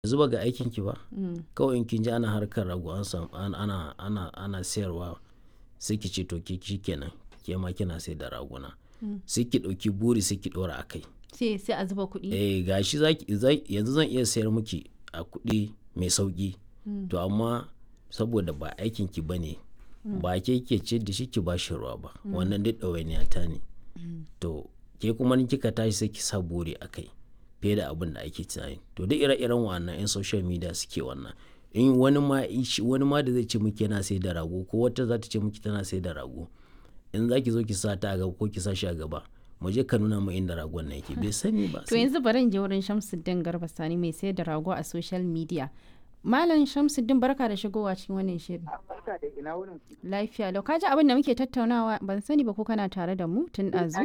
yanzu ba ga aikin ki ba kawai in kin ji ana harkar rago an samu ana ana ana sayarwa sai ki ce to ki kenan ke ma kina sai da raguna sai ki ɗauki buri sai ki ɗora a kai sai sai a zuba kuɗi eh gashi zaki yanzu zan iya sayar miki a kuɗi mai sauki to amma saboda ba aikin ki bane ba ke ke ce da shi ki ba shi ruwa ba wannan duk ɗawainiya ta ne to ke kuma ni kika tashi sai ki sa buri a kai fiye da abin da ake tunani to duk ire-iren wannan 'yan social media suke wannan in wani ma wani ma da zai ce miki yana sai da rago ko wata za ta ce miki tana sai da rago in za ki zo ki sa ta a gaba ko ki sa shi a gaba mu je ka nuna mu inda ragon na yake bai sani ba to yanzu bari in je wurin Shamsuddin Garba Sani mai sayar da rago a social media Malam Shamsuddin barka da shigowa cikin wannan shirin. Barka da ina wurin Lafiya lau kaji abin da muke tattaunawa ban sani ba ko kana tare da mu tun ɗazu.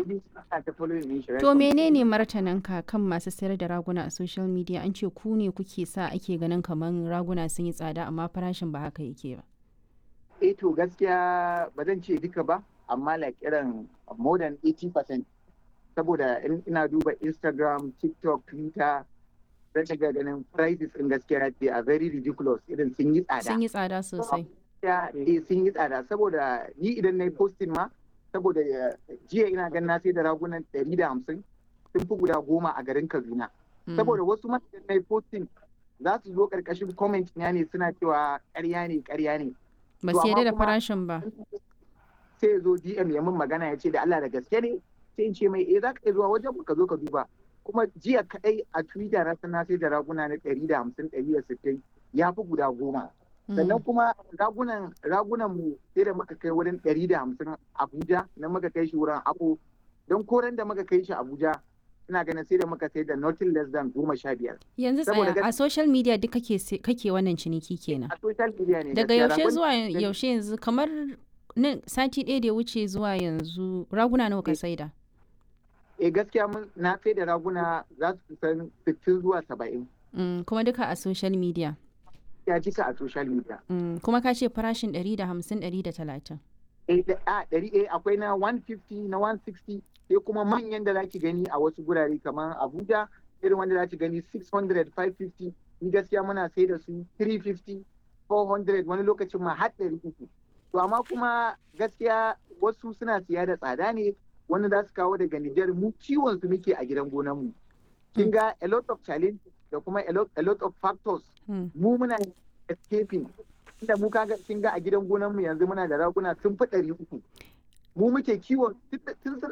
To menene martananka kan masu sayar da raguna a social media an ce ku ne kuke sa ake ganin kamar raguna sun yi tsada amma farashin ba haka yake ba. Eh to gaskiya ba zan ce duka ba amma like irin more than 80% saboda ina duba Instagram, TikTok, Twitter zan ga ganin prices in gaskiya they are very ridiculous irin sun yi tsada. Sun yi tsada sosai. Ya eh sun yi tsada saboda ni idan na yi posting ma saboda jiya ina ganin na sai da ragunan ɗari da hamsin sun fi guda goma a garin Kaduna. Saboda wasu ma idan na yi posting za su zo ƙarƙashin comment na ne suna cewa ƙarya ne ƙarya ne. Ba su yarda da farashin ba. Sai ya zo DM ya min magana ya ce da Allah da gaske ne sai in ce mai eh za ka iya zuwa wajen ka zo ka duba. kuma jiya kadai a twitter na sana sai da raguna na ɗari da hamsin ɗari da sittin ya fi guda goma sannan kuma ragunan ragunan mu sai da muka kai wurin ɗari da hamsin abuja na muka kai shi wurin abu don koren da muka kai shi abuja ina ganin sai da muka sai da nothing less than goma sha biyar. yanzu tsaya a social media duk kake kake wannan ciniki kenan a social media ne daga yaushe zuwa yaushe yanzu kamar sati ɗaya da ya wuce zuwa yanzu raguna nawa ka saida eh gaskiya mun na sai da raguna za su kusan 60 zuwa 70. Mm, kuma duka a social media. Ya duka a social media. Mm, kuma ka ce farashin 150 130. Eh a ɗari eh akwai na 150 na 160 sai kuma manyan da zaki gani a wasu gurare kamar Abuja irin wanda zaki gani 600 550 ni gaskiya muna sai da su 350 400 wani lokacin ma har 300. To amma kuma gaskiya wasu suna siya da tsada ne wanda za su kawo daga Nijar mu ciwon su muke a gidan gonan mu. Kin ga a lot of challenge da kuma a lot, a lot of factors. Mu muna escaping. Inda mu kaga kin ga a gidan gonan mu yanzu muna da raguna sun fi ɗari uku. Mu muke kiwon tun